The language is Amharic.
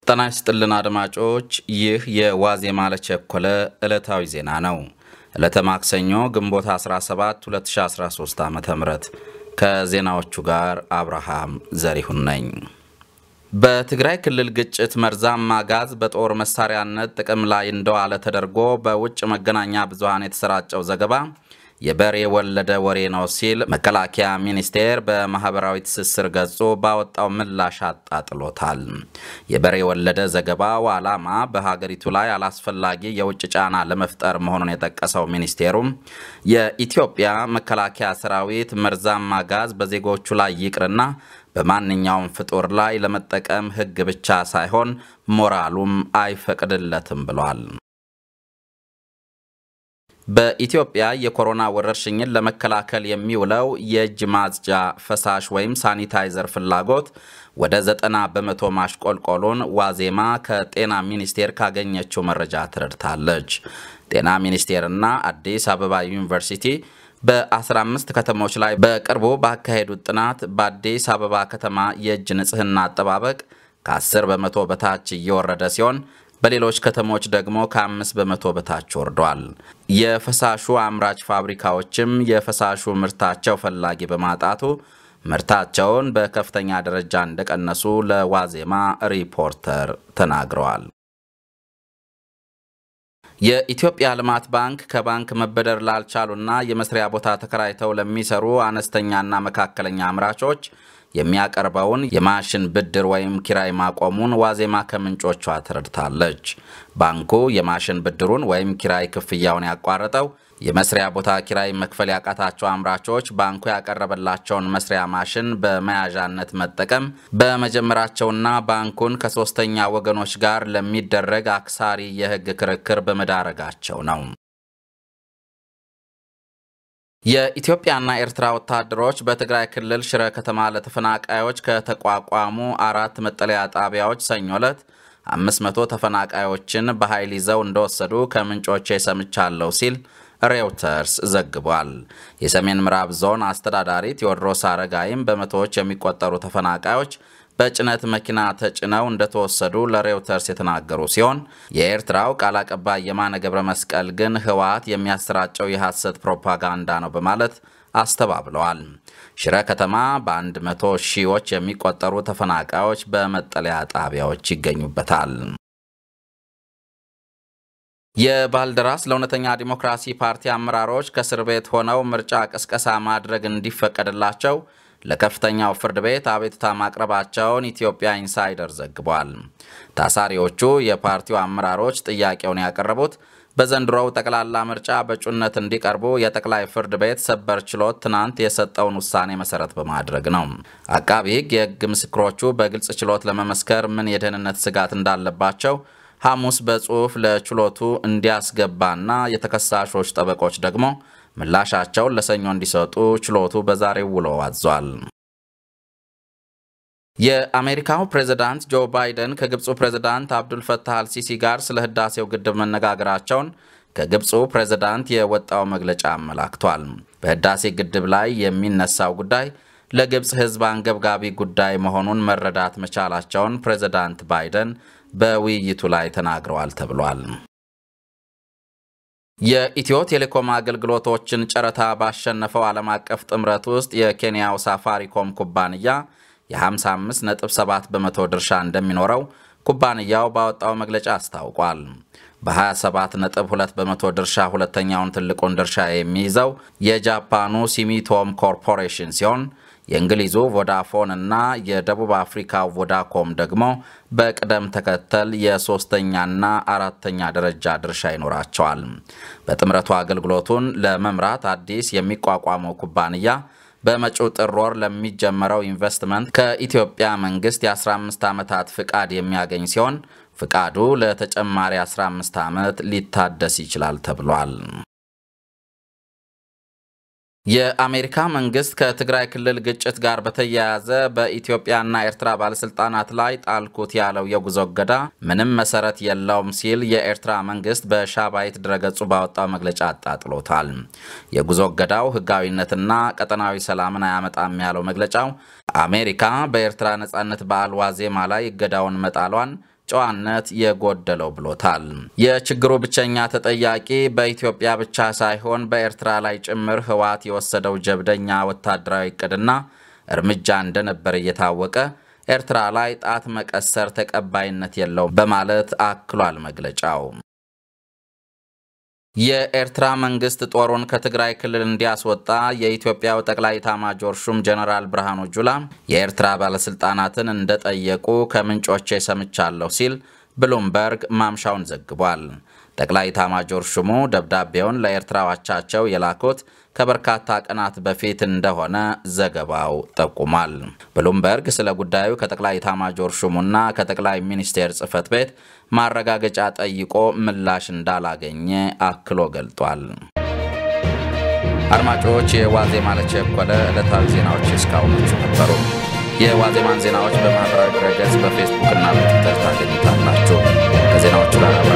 ጤና ይስጥልን አድማጮች፣ ይህ የዋዜማ ለቸኮለ ዕለታዊ ዜና ነው። ዕለተ ማክሰኞ ግንቦት 17 2013 ዓ ም ከዜናዎቹ ጋር አብርሃም ዘሪሁን ነኝ። በትግራይ ክልል ግጭት መርዛማ ጋዝ በጦር መሳሪያነት ጥቅም ላይ እንደዋለ ተደርጎ በውጭ መገናኛ ብዙሃን የተሰራጨው ዘገባ የበሬ ወለደ ወሬ ነው ሲል መከላከያ ሚኒስቴር በማህበራዊ ትስስር ገጹ ባወጣው ምላሽ አጣጥሎታል። የበሬ ወለደ ዘገባው ዓላማ በሀገሪቱ ላይ አላስፈላጊ የውጭ ጫና ለመፍጠር መሆኑን የጠቀሰው ሚኒስቴሩም የኢትዮጵያ መከላከያ ሰራዊት መርዛማ ጋዝ በዜጎቹ ላይ ይቅርና በማንኛውም ፍጡር ላይ ለመጠቀም ሕግ ብቻ ሳይሆን ሞራሉም አይፈቅድለትም ብሏል። በኢትዮጵያ የኮሮና ወረርሽኝን ለመከላከል የሚውለው የእጅ ማጽጃ ፈሳሽ ወይም ሳኒታይዘር ፍላጎት ወደ ዘጠና በመቶ ማሽቆልቆሉን ዋዜማ ከጤና ሚኒስቴር ካገኘችው መረጃ ትረድታለች። ጤና ሚኒስቴርና አዲስ አበባ ዩኒቨርሲቲ በ15 ከተሞች ላይ በቅርቡ ባካሄዱት ጥናት በአዲስ አበባ ከተማ የእጅ ንጽህና አጠባበቅ ከ10 በመቶ በታች እየወረደ ሲሆን በሌሎች ከተሞች ደግሞ ከ5 በመቶ በታች ወርዷል። የፈሳሹ አምራች ፋብሪካዎችም የፈሳሹ ምርታቸው ፈላጊ በማጣቱ ምርታቸውን በከፍተኛ ደረጃ እንደቀነሱ ለዋዜማ ሪፖርተር ተናግረዋል። የኢትዮጵያ ልማት ባንክ ከባንክ መበደር ላልቻሉና የመስሪያ ቦታ ተከራይተው ለሚሰሩ አነስተኛና መካከለኛ አምራቾች የሚያቀርበውን የማሽን ብድር ወይም ኪራይ ማቆሙን ዋዜማ ከምንጮቿ ተረድታለች። ባንኩ የማሽን ብድሩን ወይም ኪራይ ክፍያውን ያቋረጠው የመስሪያ ቦታ ኪራይ መክፈል ያቃታቸው አምራቾች ባንኩ ያቀረበላቸውን መስሪያ ማሽን በመያዣነት መጠቀም በመጀመራቸውና ባንኩን ከሶስተኛ ወገኖች ጋር ለሚደረግ አክሳሪ የሕግ ክርክር በመዳረጋቸው ነው። የኢትዮጵያና ኤርትራ ወታደሮች በትግራይ ክልል ሽረ ከተማ ለተፈናቃዮች ከተቋቋሙ አራት መጠለያ ጣቢያዎች ሰኞ ዕለት 500 ተፈናቃዮችን በኃይል ይዘው እንደወሰዱ ከምንጮቼ ሰምቻለሁ ሲል ሬውተርስ ዘግቧል። የሰሜን ምዕራብ ዞን አስተዳዳሪ ቴዎድሮስ አረጋይም በመቶዎች የሚቆጠሩ ተፈናቃዮች በጭነት መኪና ተጭነው እንደተወሰዱ ለሬውተርስ የተናገሩ ሲሆን የኤርትራው ቃል አቀባይ የማነ ገብረ መስቀል ግን ህወሓት የሚያሰራጨው የሐሰት ፕሮፓጋንዳ ነው በማለት አስተባብለዋል። ሽረ ከተማ በአንድ መቶ ሺዎች የሚቆጠሩ ተፈናቃዮች በመጠለያ ጣቢያዎች ይገኙበታል። የባልደራስ ለእውነተኛ ዲሞክራሲ ፓርቲ አመራሮች ከእስር ቤት ሆነው ምርጫ ቅስቀሳ ማድረግ እንዲፈቀድላቸው ለከፍተኛው ፍርድ ቤት አቤቱታ ማቅረባቸውን ኢትዮጵያ ኢንሳይደር ዘግቧል። ታሳሪዎቹ የፓርቲው አመራሮች ጥያቄውን ያቀረቡት በዘንድሮው ጠቅላላ ምርጫ በእጩነት እንዲቀርቡ የጠቅላይ ፍርድ ቤት ሰበር ችሎት ትናንት የሰጠውን ውሳኔ መሰረት በማድረግ ነው። አቃቢ ሕግ የሕግ ምስክሮቹ በግልጽ ችሎት ለመመስከር ምን የደህንነት ስጋት እንዳለባቸው ሐሙስ በጽሑፍ ለችሎቱ እንዲያስገባና የተከሳሾች ጠበቆች ደግሞ ምላሻቸውን ለሰኞ እንዲሰጡ ችሎቱ በዛሬው ውሎ አዟል። የአሜሪካው ፕሬዝዳንት ጆ ባይደን ከግብፁ ፕሬዝዳንት አብዱልፈታህ አልሲሲ ጋር ስለ ህዳሴው ግድብ መነጋገራቸውን ከግብፁ ፕሬዝዳንት የወጣው መግለጫ አመላክቷል። በህዳሴ ግድብ ላይ የሚነሳው ጉዳይ ለግብፅ ህዝብ አንገብጋቢ ጉዳይ መሆኑን መረዳት መቻላቸውን ፕሬዝዳንት ባይደን በውይይቱ ላይ ተናግረዋል ተብሏል። የኢትዮ ቴሌኮም አገልግሎቶችን ጨረታ ባሸነፈው ዓለም አቀፍ ጥምረት ውስጥ የኬንያው ሳፋሪኮም ኩባንያ የ55.7 በመቶ ድርሻ እንደሚኖረው ኩባንያው ባወጣው መግለጫ አስታውቋል። በ27.2 በመቶ ድርሻ ሁለተኛውን ትልቁን ድርሻ የሚይዘው የጃፓኑ ሲሚቶም ኮርፖሬሽን ሲሆን የእንግሊዙ ቮዳፎን እና የደቡብ አፍሪካ ቮዳኮም ደግሞ በቅደም ተከተል የሶስተኛና አራተኛ ደረጃ ድርሻ ይኖራቸዋል። በጥምረቱ አገልግሎቱን ለመምራት አዲስ የሚቋቋመው ኩባንያ በመጪው ጥር ወር ለሚጀመረው ኢንቨስትመንት ከኢትዮጵያ መንግስት የ15 ዓመታት ፍቃድ የሚያገኝ ሲሆን ፍቃዱ ለተጨማሪ 15 ዓመት ሊታደስ ይችላል ተብሏል። የአሜሪካ መንግስት ከትግራይ ክልል ግጭት ጋር በተያያዘ በኢትዮጵያና ኤርትራ ባለስልጣናት ላይ ጣልኩት ያለው የጉዞ እገዳ ምንም መሰረት የለውም ሲል የኤርትራ መንግስት በሻባይት ድረገጹ ባወጣው መግለጫ አጣጥሎታል። የጉዞ እገዳው ህጋዊነትና ቀጠናዊ ሰላምን አያመጣም ያለው መግለጫው አሜሪካ በኤርትራ ነጻነት በዓል ዋዜማ ላይ እገዳውን መጣሏን ጨዋነት የጎደለው ብሎታል። የችግሩ ብቸኛ ተጠያቂ በኢትዮጵያ ብቻ ሳይሆን በኤርትራ ላይ ጭምር ህወሓት የወሰደው ጀብደኛ ወታደራዊ እቅድና እርምጃ እንደነበር እየታወቀ ኤርትራ ላይ ጣት መቀሰር ተቀባይነት የለውም በማለት አክሏል መግለጫው። የኤርትራ መንግስት ጦሩን ከትግራይ ክልል እንዲያስወጣ የኢትዮጵያው ጠቅላይ ኤታማዦር ሹም ጀነራል ብርሃኑ ጁላ የኤርትራ ባለስልጣናትን እንደጠየቁ ከምንጮቼ ሰምቻለሁ ሲል ብሉምበርግ ማምሻውን ዘግቧል። ጠቅላይ ኤታማዦር ሹሙ ደብዳቤውን ለኤርትራ አቻቸው የላኩት ከበርካታ ቀናት በፊት እንደሆነ ዘገባው ጠቁሟል። ብሉምበርግ ስለ ጉዳዩ ከጠቅላይ ኤታማዦር ሹሙና ከጠቅላይ ሚኒስቴር ጽህፈት ቤት ማረጋገጫ ጠይቆ ምላሽ እንዳላገኘ አክሎ ገልጧል። አድማጮች፣ የዋዜማ ለቸኮለ ዕለታዊ ዜናዎች እስካሁኖቹ ነበሩ። የዋዜማን ዜናዎች በማህበራዊ ድረገጽ በፌስቡክ እና በትዊተር ታገኙታላችሁ። ከዜናዎቹ ጋር